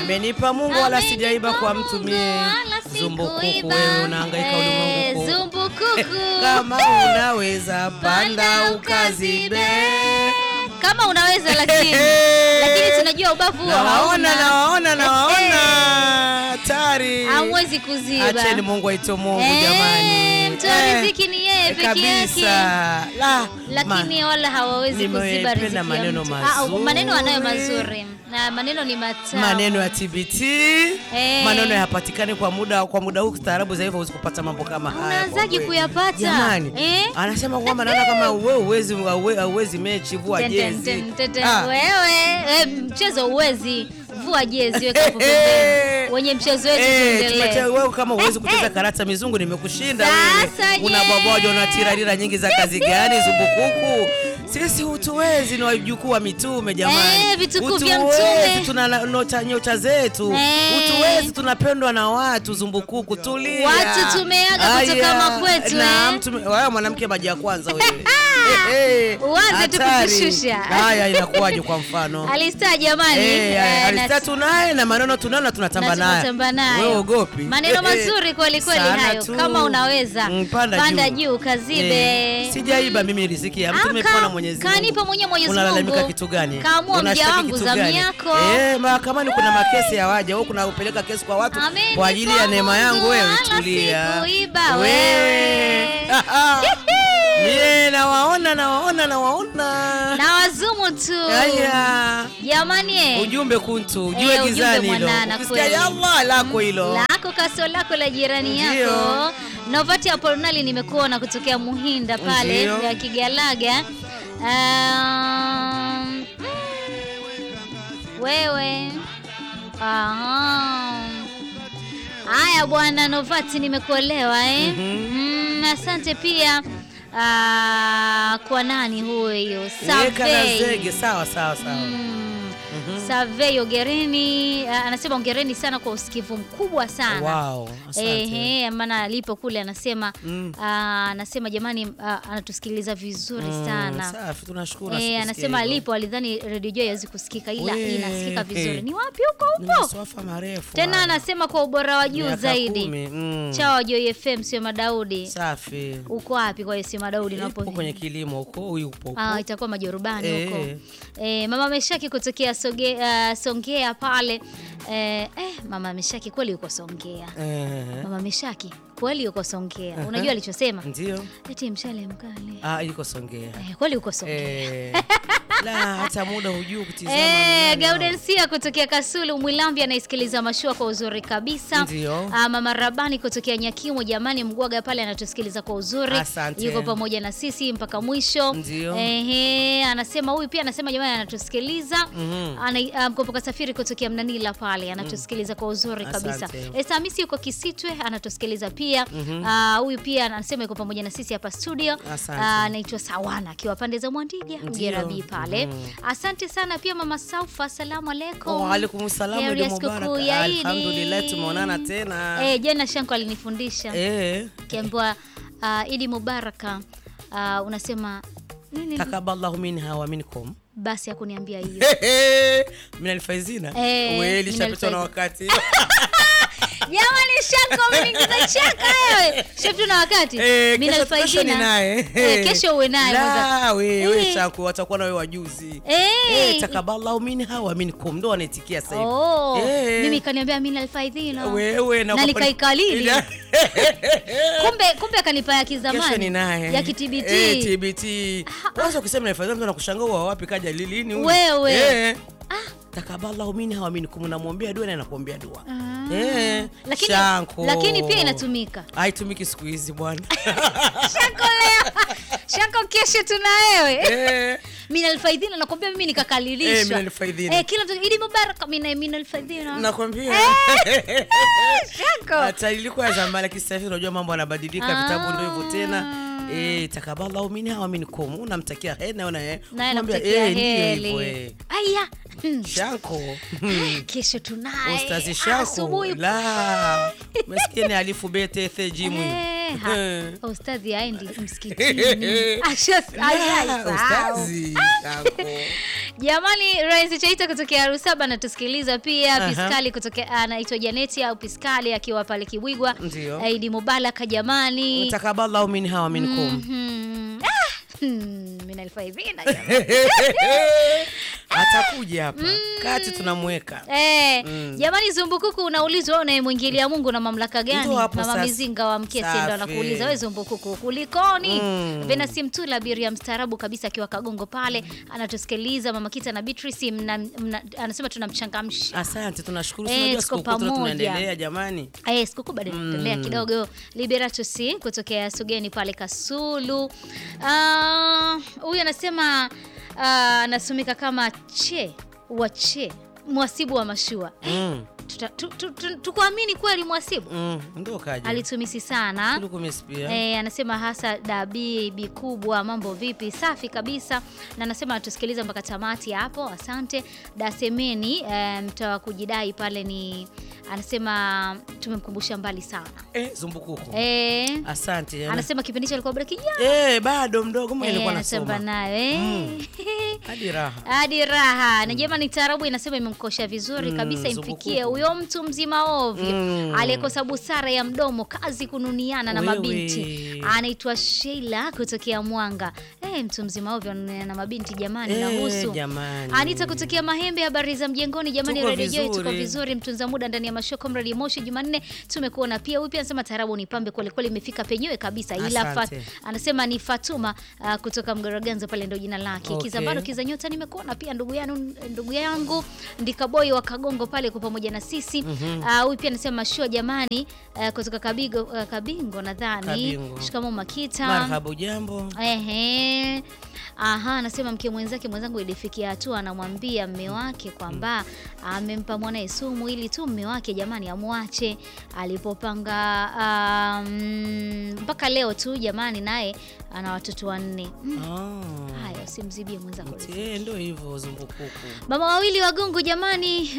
Amenipa Mungu wala Amenipa sijaiba kwa mtu Mungu mie. wala Zumbukuku sikuiba. wewe unahangaika Eh, ulimwengu ku. Zumbukuku. Kama unaweza panda Panda ukazibe. Kama unaweza lakini lakini tunajua ubavu huo Nawaona, hauna. nawaona, Eh, nawaona. Hatari. Hamwezi kuziba. Acheni Mungu aitwe Mungu Eh, jamani. mtoa Eh, riziki ni yeye peke kabisa. yake. La, lakini wala hawawezi kuziba Nimependa riziki ya maneno mtu. mazuri. Ah, maneno anayo mazuri na maneno ni matamu. maneno ya TBT Eh. maneno yapatikane kwa muda kwa muda huu kistaarabu za hivyo huwezi kupata mambo kama haya. Unaanzaje kwa kweli. kuyapata? Jamani, Eh? anasema kwamba naona kama wewe uwezi uwezi mechi vua Ten, ten, jezi. ten, ten, ten. Ah. Wewe eh, mchezo uwezi vua jezi weka hapo pembeni. Wenye mchezo wetu Eh, tumetea- tuendelee. wewe kama uwezi Eh, kucheza eh. karata mizungu nimekushinda Sasa wewe. je? Unabwaboja unatirarira nyingi za kazi gani zumbukuku? Sisi hutuwezi ni wajukuu wa mitume jamani. Eh, vitukuu vya Hutuwezi, mtume. tuna na- nyota nyota zetu. Eh. Hutuwezi tunapendwa na watu zumbukuku tulia. Watu tumeaga kutoka Aya, makwetu, na eh. mtume- wewe mwanamke maji ya kwanza wewe. Eh, eh, Uanze tu hatari. kutushusha. Haya inakuwaje kwa mfano? Alistaa jamani. Eh, eh, alista na- tunaye na maneno tunayo na tunatamba na naye. tunatamba nayo. Wewe ogopi. Maneno Eh, eh. mazuri kweli kweli Sana hayo. tu. Kama unaweza. Mm, panda, Panda juu, juu, kazibe. Eh, Sijaiba mimi riziki ya mtu Aka, nimepewa na Mwenyezi Mungu. kanipa mwenyewe Mwenyezi Unalalamika Mungu. kitu gani? Kaamua mja Unashtaki wangu kitu zamu gani? yako. Eh, mahakamani kuna makesi ya waja. Wewe kuna upeleka kesi kwa watu Amenipa kwa ajili ya neema yangu Mungu wewe wala tulia. sikuiba wewe. Mie nawaona nawaona nawaona. Na wazumu tu. Haya. Jamani eh. Ujumbe kuntu, ujue Eh, ujumbe gizani hilo. mwanana Ukisikia kweli. ya Allah lako hilo. lako kaso lako la jirani Ndio. yako novati apolinali nimekuona kutokea muhinda pale Ndio. ya kigalaga um, wewe Aha. haya bwana novati nimekuelewa eh? Mhm. mm, asante pia ah, kwa nani huyo Weka na Survey. zege sawa sawa sawa. Mm. Mhm. Survey ongereni, ah, anasema ongereni sana kwa usikivu mkubwa sana. Wow, asante. Ehe, maana alipo kule anasema Mm. ah, anasema jamani, ah, anatusikiliza vizuri Mm, sana. Safi, tunashukuru. Eh, asikusikia anasema hivyo. alipo alidhani Radio Joy hawezi kusikika ila We. inasikika vizuri. Ni wapi huko Ni upo? masafa marefu. Tena haya. anasema kwa ubora wa juu Miaka zaidi. kumi, mm. Chawa Joy FM sio Madaudi. Safi. Uko wapi kwa hiyo sio Madaudi Ipo unapo? kwenye kilimo huko, huyu upo huko. Ah, itakuwa majorubani huko. Eh. Eh, mama Meshaki kutokea soge, ah, Songea pale. Eh, eh, mama Meshaki kweli yuko Songea. Eh, Mama Meshaki kweli yuko Songea. Unajua alichosema? Ndio. Eti mshale mkali. Ah, yuko Songea. Eh, kweli yuko Songea. Eh. La, hata muda hujui kutizama. Eh, ni nani hao. Gaudensia kutokea Kasulu Mwilambi anaisikiliza mashua kwa uzuri kabisa. Ndio. Ah, mama Rabani kutokea Nyakimo, jamani, Mgwaga pale anatusikiliza kwa uzuri. Asante. Yuko pamoja na sisi mpaka mwisho. Ndio. Ehe, anasema huyu pia anasema jamani anatusikiliza. Mhm. Ana ah, mkopoka safiri kutokea Mnanila pale anatusikiliza kwa uzuri kabisa. Asante. Esa Hamisi yuko Kisitwe anatusikiliza pia. Ah, huyu pia anasema yuko pamoja na sisi hapa studio. Asante. Ah, anaitwa Sawana akiwa pande za Mwandiga Mjerabi pale. Mhm. Asante sana pia mama Saufa, asalamu alaikum. Wa alaikum salaam, Heri ya Idi sikukuu Mubarak. ya Idi. Alhamdulillah, tumeonana tena. Eh, jana Shanko alinifundisha Eh. kiambiwa uh, Idi Mubaraka uh, unasema nini? Takaballahu minha wa minkum. Basi hakuniambia hiyo. Mina alfaizina. Eh, Wewe mina lishapitwa na alfaizina. wakati. Jamani Shanko umeniingiza chaka wewe. Shefu na wakati. Eh, Mimi kesho- kesho nalfaidina. ni naye. Eh, kesho uwe naye La, mwanza. we, we Eh. Shanku, watakuwa na wewe wajuzi. Eh. Eh, takaballahu minha wa minkum. Ndo wanaitikia sasa hivi. Oh, Eh. mimi kaniambia mimi nalfaidhina. Wewe na na kwa- nikaikalili. Kumbe kumbe akanipa ya kizamani. Kesho ni naye. Ya kitbt. Eh, TBT. Kwanza ukisema naifadhia mtu anakushangaa wa wapi kaja lilini huyu? Wewe. Eh. Takaballahu minha wa minkum. Namwombea dua na nakuombea dua. Ah. Eh. Lakini Shanko. lakini pia inatumika. Haitumiki siku hizi bwana. Shanko leo. Shanko kesho tuna wewe. Eh. Minal faidhina nakwambia mimi nikakalilishwa. Eh, minal faidhina. Eh, kila mtu Idi Mubarak mina minal faidhina. Nakwambia. Shanko. Hata ilikuwa ya zamani lakini sasa hivi unajua mambo yanabadilika, Ah. vitabu ndio hivyo tena. Eh, takaballahu minha wa minkum. Unamtakia heri na una eh. Naye Unamwambia, namtakia eh, ndiyo hivyo, eh. heri. Aya. Hmm. Shanko. Kesho tunaye. Ustazi Shanko. Asubuhi. La. Maskini alifu bete the jimu. Eh, Eh, ha- Eh. ustadhi aendi msikitini Ashas- La, ashasahau. ustazi, yako. Jamani, Rais Chaita kutokea Arusaba anatusikiliza pia. Aha. Piskali kutokea anaitwa Janeti au Piskali akiwa pale Kibwigwa. Ndio. Idi Mubaraka jamani. Takaballahu minha wa minkum. Mhm. Ah, hmm, mimi nalifaidhina jamani. Atakuja hapa kati tunamweka. Eh, Mm. jamani Zumbukuku unaulizwa wewe unayemwingilia Mungu na mamlaka gani? Ndio hapo Mama sasa. Mizinga wa Mkesi ndo Safi. anakuuliza wewe Zumbukuku kulikoni? Mm. Venasi Mtula abiria mstaarabu kabisa akiwa Kagongo pale anatusikiliza Mama Kita na Beatrice mna, mna, anasema tunamchangamsha. Asante, tunashukuru. Eh, Tunajua tuko sikukuu tuna- pamoja. tunaendelea jamani. Eh, sikukuu bado inaendelea kidogo. Liberatus kutokea Sugeni pale Kasulu. Ah, Huyu anasema ah, anasomeka kama che wache mwasibu wa mashua. Mm. Tuta- tu- tu- tu- Tukuamini kweli mwasibu Mm. Ndio kaja. alitumisi sana. Tulukumisi pia. E, anasema hasa dabi bi kubwa, mambo vipi? Safi kabisa, na anasema atusikiliza mpaka tamati hapo. Asante Dasemeni e, mtawa kujidai pale ni anasema tumemkumbusha mbali sana Eh, zumbukuku. e, Asante. yana. anasema kipindi hicho alikuwa bado kijana Eh, bado mdogo mimi Eh, nilikuwa anasema nasoma. nayo eh. Mm. Hadi raha. hadi raha na jamani, taarabu inasema imemkosha vizuri Mm, kabisa, zumbukuku. imfikie huyo mtu mzima ovyo Mm. aliyekosa busara ya mdomo, kazi kununiana na Wewe. mabinti. Anaitwa Sheila kutokea Mwanga. Eh, mtu mzima ovyo ananuniana na mabinti jamani, Eh, nahusu jamani. Anita kutokea Mahembe, habari za mjengoni jamani, Tuko Radio Joy tuko vizuri. vizuri, mtunza muda ndani ya mashow Comrade Moshi Jumanne tumekuona pia. Huyu pia anasema taarabu ni pambe kweli kweli, imefika penyewe kabisa, ila fat, Asante. anasema ni Fatuma uh, kutoka Mgaraganza pale ndo jina lake. Okay. Kizambano kiza nyota nimekuona pia ndugu yangu ndugu yangu Ndikaboi wa Kagongo pale kwa pamoja na sisi. Ah, Huyu pia anasema show jamani, uh, kutoka Kabigo uh, Kabingo nadhani. Kabingo. Shikamoo Makita. Marhaba jambo. Ehe. Aha, anasema mke mwenzake mwenzangu ilifikia hatua anamwambia mme wake kwamba amempa mwanae sumu ili tu mme wake jamani amwache. Alipopanga um, mpaka leo tu jamani, naye ana watoto wanne. Mm, Ah. Haya, usimzibie mwenzako. riziki. Eh, ndio hivyo zumbukuku. Mama wawili wagungu jamani,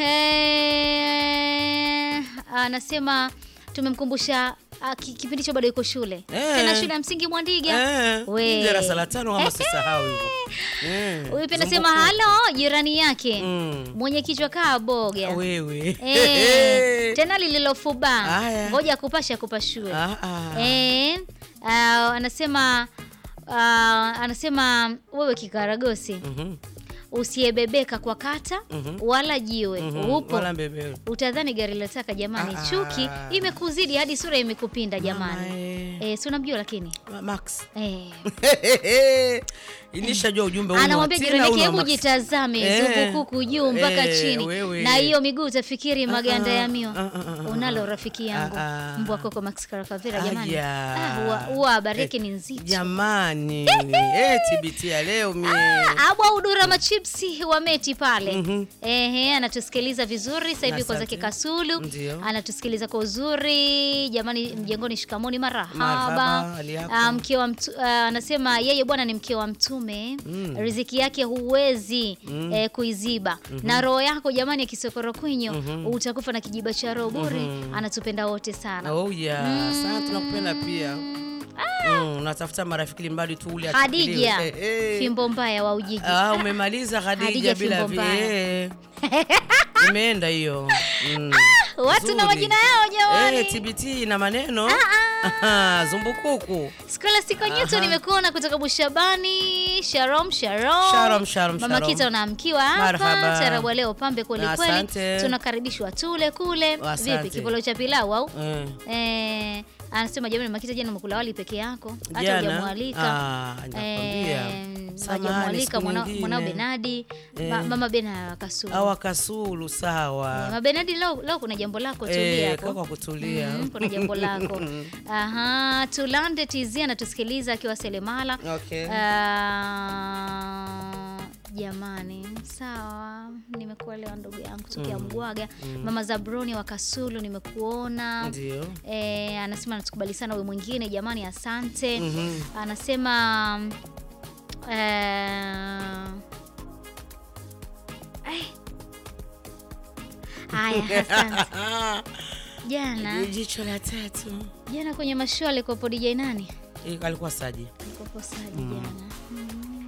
eh, anasema tumemkumbusha ah, ki- kipindi hicho bado yuko shule Eh. tena shule ya msingi Mwandiga. Eh, We. darasa la tano kama sisahau hivyo. Eh, Huyu pia anasema zumbukuku. halo jirani yake Mm. mwenye kichwa kaa boga Wewe. Eh, tena lililofubaa Haya. ngoja kupasha kupashue Ah, ah. Eh, ah, anasema ah, anasema wewe kikaragosi Mhm, usiyebebeka kwa kata Mhm. wala jiwe mhm. upo Wala mbebe. utadhani gari la taka jamani Ah, chuki ah. imekuzidi hadi sura imekupinda jamani Mama, eh. eh, si unamjua lakini Ma- Max. eh. Inishajua ujumbe huu. anamwambia ni wa jirani Tina, yake huu ni hebu wa Max. jitazame Eh, zungukuku juu mpaka eh, chini wewe. na hiyo miguu utafikiri maganda ah, ya miwa ah, ah, ah, unalo ah. rafiki yangu Ah, ah. mbwa koko Max Karakavera jamani Aya. Ah, huwa- huwa habari yake Eh, ni nzito Jamani. Eh, TBT ya leo mie. abwa udura machipsi wa meti pale Mhm. ehe anatusikiliza vizuri sasa hivi kwa Asante. zake kasulu Ndio. anatusikiliza kwa uzuri jamani mjengoni shikamoni marahaba Marhaba, hali yako? Ah, mke wa mtu, ah, anasema yeye bwana ni mke wa mtume Mm. riziki yake huwezi eh, kuiziba na roho yako jamani ya kisokoro kwinyo utakufa na kijiba cha roho bure anatupenda wote sana Oh yeah. Sana tunakupenda pia. Mm, unatafuta marafiki limbadi tu ule achukuliwe. Hadija Eh, eh. fimbo mbaya wa Ujiji Ah, umemaliza Khadija Hadija bila fimbo vi. mbaya. eh. Imeenda hiyo. Mm. watu na Nzuri. majina yao jamani Eh, TBT na maneno. Aha, Zumbukuku. Scholastic Newton Aha. nimekuona kutoka Bushabani. Shalom, shalom. Shalom, shalom, Mama shalom. Kita unaamkiwa hapa. Marhaba. Tarabu leo pambe kweli kweli. Asante. Tunakaribishwa tule kule. Asante. Vipi kipolo cha pilau au? Eh. Eh, anasema jamani Makita jana umekula wali peke yako. Hata Jana? hujamwalika. Ah, nakwambia. Samahani, hajamwalika siku mwana- nyingine. mwanao Benadi. Ma, Eh. mama Bena Kasulu. Awa Kasulu Eh, sawa. Mama Benadi leo, leo kuna jambo lako tulia Eh, hapo. kaka kutulia. Mm, kuna jambo lako. Aha, Tulande TZ anatusikiliza akiwa Selemala. Okay. Ah, jamani, sawa, nimekuelewa ndugu yangu tokea Mgwaga. Mama Zabroni wa Kasulu nimekuona. Ndio. E, anasema anatukubali sana we mwingine jamani, asante. Mhm. Anasema eh, eh. Haya, asante. jana Jicho la tatu. jana kwenye mashua alikopo DJ nani? Eh, Alikuwa Saji. Alikopo Saji jana. Mm.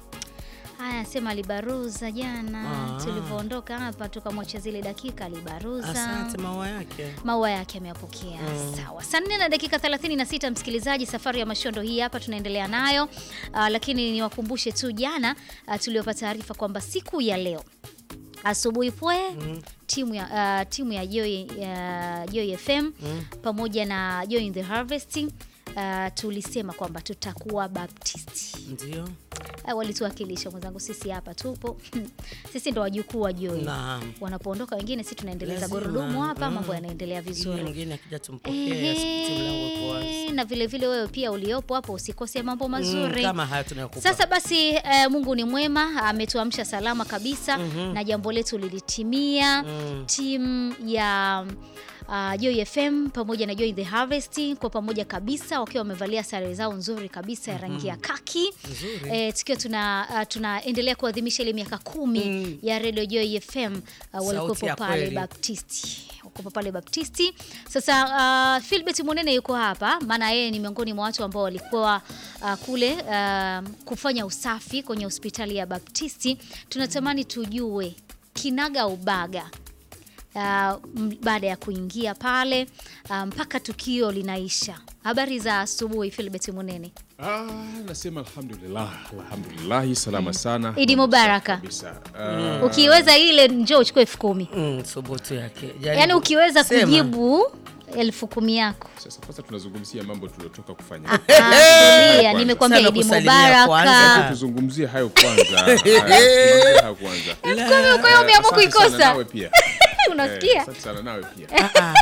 Haya, sema alibaruza jana Ah. tulivyoondoka hapa tukamwacha zile dakika alibaruza. Asante maua yake. maua yake ameyapokea. Sawa, saa nne na dakika 36, msikilizaji, safari ya mashondo hii hapa tunaendelea nayo. Uh, lakini niwakumbushe tu jana uh, tuliopata taarifa kwamba siku ya leo asubuhi pwe timu ya uh, timu ya Joy, ya Joy FM pamoja na Joy in the Harvest uh, tulisema kwamba tutakuwa Baptisti. Ndio. Uh, walituwakilisha mwenzangu, sisi hapa tupo sisi ndo wajukuu wa Joy. Naam. Wanapoondoka wengine, sisi tunaendeleza Lazima. gurudumu hapa, Mm. mambo yanaendelea Yule vizuri. mwingine akija tumpokee, asikiti mlango uko wazi. Ehe, na vile vile wewe pia uliopo hapo usikose mambo Mm, mazuri. Kama haya tunayokupa. Sasa basi eh, Mungu ni mwema, ametuamsha salama kabisa na jambo letu lilitimia. Mm. Timu ya uh, Joy FM pamoja na Joy the Harvest kwa pamoja kabisa wakiwa wamevalia sare zao nzuri kabisa ya rangi ya kaki Nzuri. eh, tukiwa tuna uh, tunaendelea kuadhimisha ile miaka kumi Mm. ya Radio Joy FM uh, walikuwepo ya pale kweli. Baptisti wakuwepo pale Baptisti. Sasa uh, Philbert Munene yuko hapa, maana yeye ni miongoni mwa watu ambao walikuwa uh, kule uh, kufanya usafi kwenye hospitali ya Baptisti. Tunatamani tujue kinaga ubaga uh, m- baada ya kuingia pale uh, mpaka tukio linaisha. Habari za asubuhi Philbert Munene. Ah, nasema alhamdulillah, alhamdulillah salama sana. Idi mubaraka. Kabisa. Ah, Ukiweza ile njoo uchukue elfu kumi Mm, thubutu yake. Jaribu. yaani ukiweza Sema. kujibu elfu kumi yako sasa kwanza tunazungumzia mambo tuliotoka kufanya. Ah, tulia, Kwanza. nimekwambia Sana Idi kusalimia Mubaraka. kwanza. Tuzungumzie hayo kwanza. Haya, tuzungumzie hayo kwanza. Kwa hiyo umeamua Asante sana kuikosa, nawe pia. Eh, unasikia? Asante sana nawe pia. Ah,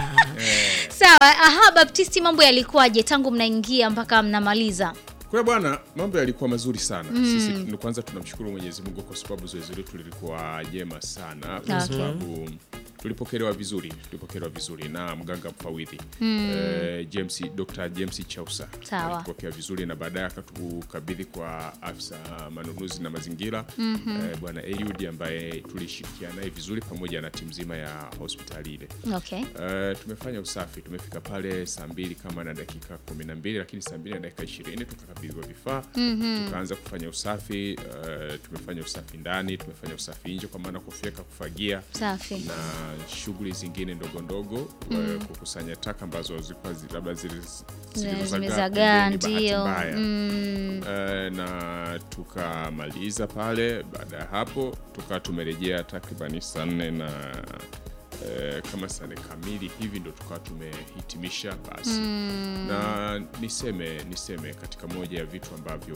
Sawa. Aha, Baptisti, mambo yalikuwaje tangu mnaingia mpaka mnamaliza? Kwa bwana, mambo yalikuwa mazuri sana. Sisi ni kwanza tunamshukuru Mwenyezi Mungu kwa sababu zoezi letu lilikuwa jema sana, kwa Okay. sababu tulipokelewa vizuri, tulipokelewa vizuri na mganga mfawidhi eh, James, Dr. James Chausa Sawa. alitupokea vizuri na baadaye akatukabidhi kwa afisa manunuzi na mazingira eh, bwana Eliud ambaye tulishirikiana naye vizuri pamoja na timu nzima ya hospitali ile. Okay. Uh, tumefanya usafi, tumefika pale saa mbili kama na dakika kumi na mbili lakini saa mbili na dakika ishirini tukakabidhiwa vifaa tukaanza kufanya usafi. Uh, tumefanya usafi ndani, tumefanya usafi nje, kwa maana kufyeka, kufagia Safi. na shughuli zingine ndogo ndogo uh, kukusanya taka ambazo zilikuwa zi- labda zili- zilizozagaa Zimezagaa pembeni, bahati ndio. mbaya. Mm, Eh, na tukamaliza pale. Baada ya hapo tukawa tumerejea takribani saa nne na eh, kama saa nne kamili hivi ndo tukawa tumehitimisha basi. Na niseme niseme katika moja ya vitu ambavyo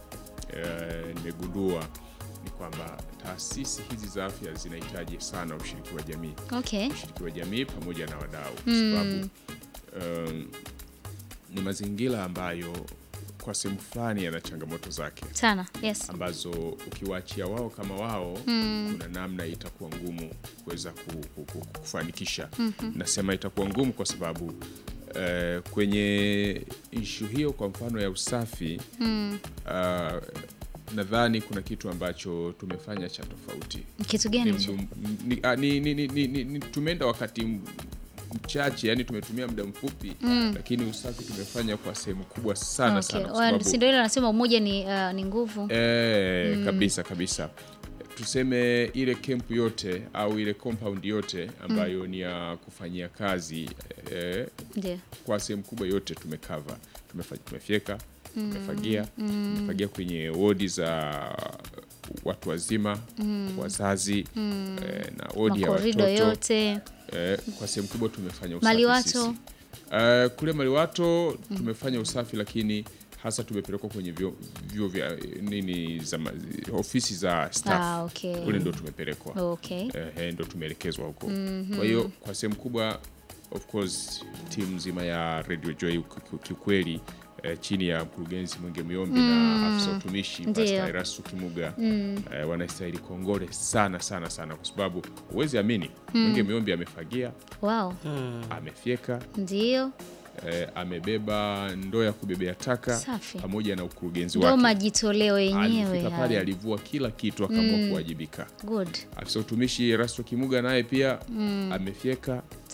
eh, nimegundua ni kwamba taasisi hizi za afya zinahitaji sana ushiriki wa jamii okay. ushiriki wa jamii pamoja na wadau kwa sababu um, ni mazingira ambayo kwa sehemu fulani yana changamoto zake Sana. Yes. ambazo ukiwaachia wao kama wao kuna namna itakuwa ngumu kuweza ku, ku, ku, kufanikisha nasema itakuwa ngumu kwa sababu eh, kwenye ishu hiyo kwa mfano ya usafi ah, nadhani kuna kitu ambacho tumefanya cha tofauti Kitu ni, gani hicho? mdu- ni, ah, ni, ni, ni, ni, ni, ni, tumeenda wakati m- mchache yani tumetumia muda mfupi lakini usafi tumefanya kwa sehemu kubwa sana Okay. sana kwa Well, sababu si ndio ile anasema umoja ni, uh, ni nguvu. e, kabisa kabisa tuseme ile kempu yote au ile compound yote ambayo ni ya kufanyia kazi e, Ndio. kwa sehemu kubwa yote tumekava Tumefa- tumefyeka tumefagia tumefagia kwenye wodi za watu wazima wazazi eh, na wodi ya Makorido watoto yote. eh, kwa sehemu kubwa tumefanya usafi Maliwato? sisi. Eh, kule Maliwato tumefanya usafi lakini hasa tumepelekwa kwenye vyuo vyuo vya eh, nini za ma- ofisi za staff Ah, okay. kule ndo tumepelekwa Okay. eh, ndo tumeelekezwa huko kwa hiyo kwa sehemu kubwa of course timu nzima ya Radio Joy ki- ki- kiukweli eh, chini ya mkurugenzi Mwenge Myombi na afisa utumishi Ndio. Pastor Erastu Kimuga eh, wanastahili kongole sana sana sana kwa sababu huwezi amini Mwenge Myombi amefagia Wow. amefyeka Ndio. eh, amebeba ndoo ya kubebea taka Safi. pamoja na ukurugenzi Ndio wake majitoleo yenyewe. alifika pale haya. alivua kila kitu akaamua kuwajibika Good. afisa utumishi Erasto Kimuga naye pia amefyeka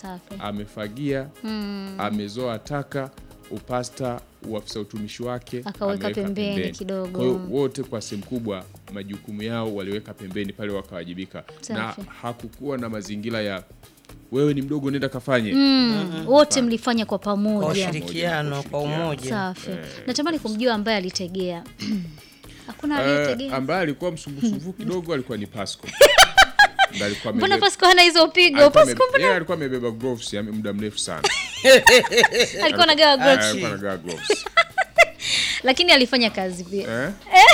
Safi. amefagia amezoa taka upasta uafisa utumishi wake Akaweka ameweka pembeni kidogo. Kwa hiyo wote kwa sehemu kubwa majukumu yao waliweka pembeni pale wakawajibika na Safi. hakukuwa na mazingira ya wewe ni mdogo nenda kafanye Mm, wote mlifanya kwa Kwa pamoja. ushirikiano, kwa umoja. Safi. Natamani kumjua ambaye alitegea. Hakuna Eh, aliyetegea. ambaye alikuwa msumbufu kidogo alikuwa ni Pasco Ndiye alikuwa Mbona amebeba- Pasco hana hizo pigo? alikuwa Pasco ame- yeye alikuwa amebeba gloves ya muda mrefu sana alikuwa anagawa Ah, gloves. alikuwa anagawa gloves lakini alifanya kazi pia. eh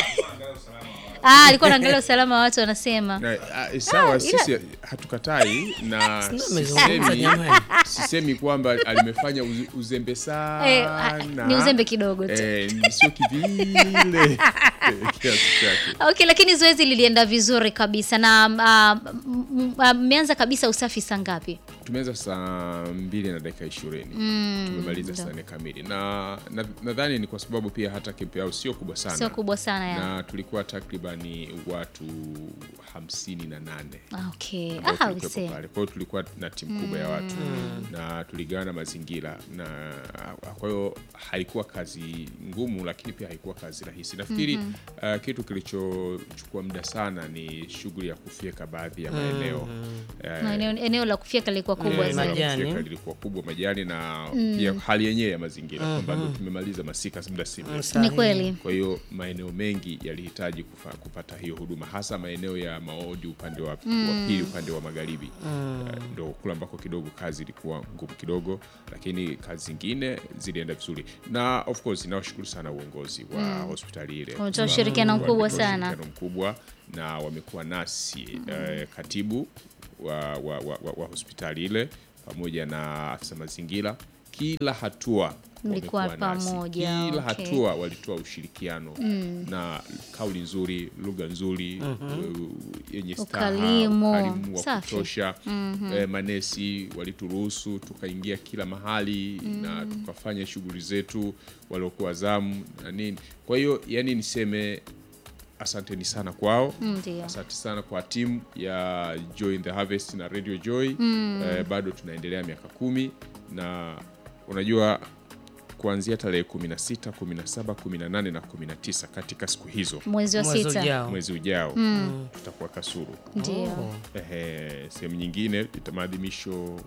Ah, alikuwa anaangalia usalama wa watu wanasema. Na, ah, sawa sisi hatukatai na Amezungumza sisemi, jamani. sisemi kwamba alimefanya uze- uzembe sana Eh, ah, ni uzembe kidogo tu. eh, ni sio kivile eh, kiasi chake Okay, lakini zoezi lilienda vizuri kabisa na ah, m- m- ah, mmeanza kabisa usafi saa ngapi? tumeanza saa mbili na dakika ishirini tumemaliza saa nne kamili na na- nadhani ni kwa sababu pia hata kempu yao sio kubwa sana Sio kubwa sana ya. na tulikuwa takribani watu hamsini na nane Ah, Okay. ambao Ah, tulikuwepo use. pale. Kwa hiyo tulikuwa na timu kubwa ya watu na tuligawana mazingira, na kwa hiyo haikuwa kazi ngumu, lakini pia haikuwa kazi rahisi. Nafikiri uh, kitu kilichochukua muda sana ni shughuli ya kufyeka baadhi ya maeneo Eh, Maeneo eneo la kufyeka lilikuwa kubwa Mm, eneo la zaidi. majani. kufyeka lilikuwa kubwa majani na pia hali yenyewe ya mazingira kwamba ndo tumemaliza masika muda si mrefu. Ni kweli. Kwa hiyo maeneo mengi yalihitaji kufa, kupata hiyo huduma hasa maeneo ya Maodi upande wa, wa pili upande wa magharibi Eh, ndo kule ambako kidogo kazi ilikuwa ngumu kidogo, lakini kazi zingine zilienda vizuri, na of course nawashukuru sana uongozi wa hospitali ile Wametoa ushirikiano Wametoa mkubwa sana. ushirikiano mkubwa na wamekuwa nasi eh, katibu wa, wa, wa, wa, wa hospitali ile pamoja na afisa mazingira kila hatua Mlikuwa wamekuwa nasi. pamoja, kila okay. hatua walitoa ushirikiano na kauli nzuri lugha nzuri uh, yenye staha, Ukarimu. ukarimu wa Safi. kutosha eh, manesi walituruhusu tukaingia kila mahali na tukafanya shughuli zetu waliokuwa zamu na nini kwa hiyo yani niseme asanteni sana kwao Ndio. asante sana kwa timu ya Joy in the Harvest na Radio Joy eh, bado tunaendelea miaka kumi na unajua kuanzia tarehe 16 17 18 na 19 katika siku hizo Mwezi wa Mwezi sita. ujao. mwezi ujao tutakuwa Kasulu Ndio. Ehe, sehemu nyingine ita maadhimisho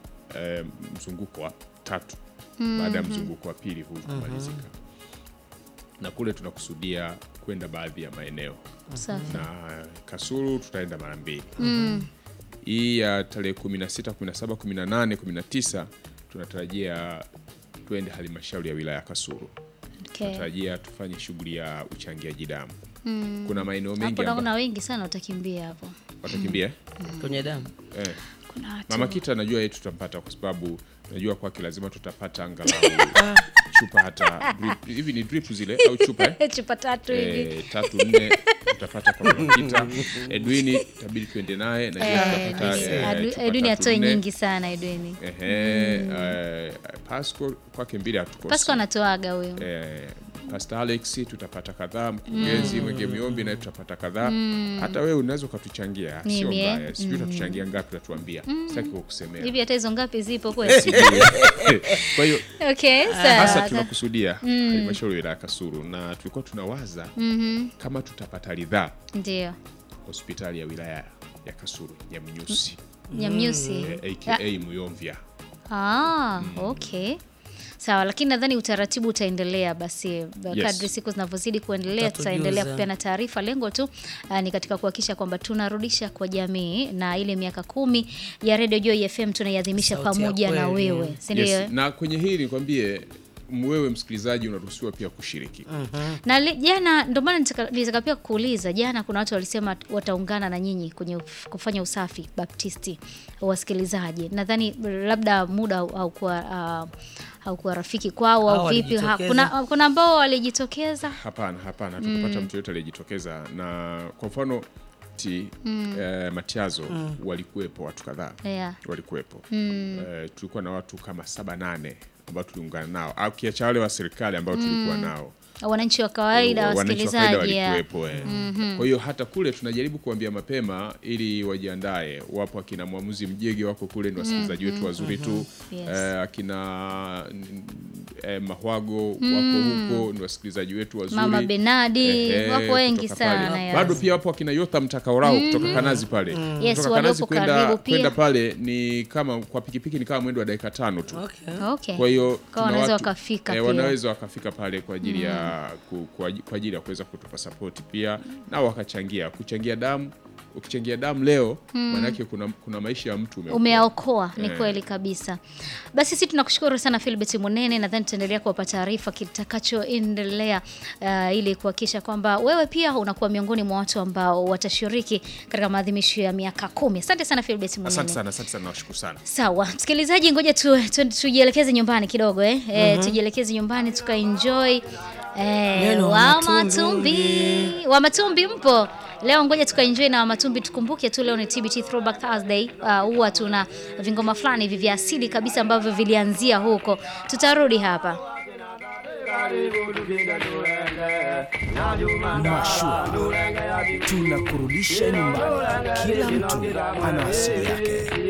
eh, mzunguko wa tatu baada ya mzunguko wa pili huu kumalizika na kule tunakusudia kwenda baadhi ya maeneo Safi. na Kasulu tutaenda mara mbili hii ya tarehe 16 17 18 19 tunatarajia tuende halmashauri ya wilaya ya Kasulu Okay. tunatarajia tufanye shughuli ya uchangiaji damu kuna maeneo mengi Hapo ambayo naona wengi sana watakimbia hapo. watakimbia eh? kwenye damu Eh. Kuna watu. Mama Kita najua yeye tutampata kwa sababu najua kwake lazima tutapata angalau chupa hata drip. Hivi ni drip zile au chupa eh? chupa tatu hivi. Eh, tatu nne tutapata kwa Mama Kita. Edwini itabidi tuende naye najua Eh, tutapata eh, Adu- chupa Edwini tatu atoe nne. nyingi sana Edwini. Ehe, eh, Pasco kwake mbili hatukosi. Pasco anatoaga huyo. Eh, Pastor Alex tutapata kadhaa, mkurugenzi Mwenge Miombi naye tutapata kadhaa. Hata wewe unaweza ukatuchangia, sio Mimi, eh? mbaya. Sijui utatuchangia ngapi, utatuambia. Sitaki kukusemea. Hivi hata hizo ngapi zipo kweli? Sijui. Kwa hiyo Okay, hasa sawa. tunakusudia halmashauri ya wilaya ya Kasulu na tulikuwa tunawaza kama tutapata ridhaa Ndio. hospitali ya wilaya ya Kasulu ya Mnyusi Nyamnyusi. eh, aka Muyomvya. Ah, okay. Sawa, lakini nadhani utaratibu utaendelea basi kadri siku zinavyozidi kuendelea, Utatujuza. tutaendelea kupeana taarifa. Lengo tu ah, ni katika kuhakikisha kwamba tunarudisha kwa jamii na ile miaka kumi ya Radio Joy FM tunaiadhimisha Sauti ya pamoja na kweli. wewe, si ndio? Yes. Na kwenye hili nikwambie wewe msikilizaji unaruhusiwa pia kushiriki. na li- jana ndio maana nitaka nitaka pia kuuliza jana kuna watu walisema wataungana na nyinyi kwenye uf- kufanya usafi baptisti wasikilizaji nadhani labda muda hau- haukuwa uh, haukuwa rafiki kwao Hao au vipi ha, walijitokeza. kuna, kuna ambao walijitokeza Hapana, hapana, tukupata mtu yote aliyejitokeza, na kwa mfano ti eh, Matiazo walikuwepo watu kadhaa yeah. walikuwepo eh, tulikuwa na watu kama saba nane ambao tuliungana nao, au kiacha wale wa serikali ambao tulikuwa nao wananchi wa kawaida wananchi wa kawaida wasikilizaji ya. walikuwepo eh. Kwa hiyo hata kule tunajaribu kuambia mapema ili wajiandae. Wapo akina mwamuzi Mjege wako kule, ni wasikilizaji wetu wazuri tu Yes. eh, akina mm, eh, Mahwago wako huko, ni wasikilizaji wetu wazuri Mama Benadi Ehe, wapo wengi kutoka pale. sana yes. Bado pia wapo akina Yotham Takaorao kutoka Kanazi pale Yes, kutoka waliopo Kanazi karibu kwenda pia. kwenda pale ni kama kwa pikipiki ni kama mwendo wa dakika tano tu. Okay. Okay. Kwa hiyo Kwa tuna wanaweza watu- wakafika eh, pia. wanaweza wakafika pale kwa ajili ya ku, kwa, aj- kwa ajili ya kuweza kutupa sapoti pia nao wakachangia kuchangia damu. Ukichangia damu leo maanake kuna, kuna maisha ya mtu umeokoa. umeaokoa ni Eh. kweli kabisa basi sisi tunakushukuru sana Philbert Munene nadhani tutaendelea kuwapa taarifa kitakachoendelea uh, ili kuhakikisha kwamba wewe pia unakuwa miongoni mwa watu ambao watashiriki katika maadhimisho ya miaka kumi asante sana Philbert Munene Asante sana, asante sana, nawashukuru sana. Sawa, msikilizaji, ngoja tu, tu, tujielekeze nyumbani kidogo eh? Eh, tujielekeze nyumbani tukaenjoy eh, Neno wa Wamatumbi. Matumbi. Wa Matumbi mpo leo? Ngoja tukaenjoy na Wamatumbi. Tukumbuke tu leo ni TBT Throwback Thursday. Uh, huwa tuna vingoma fulani hivi vya asili kabisa ambavyo vilianzia huko. Tutarudi hapa. Mashua tunakurudisha nyumbani. Kila mtu ana asili yake.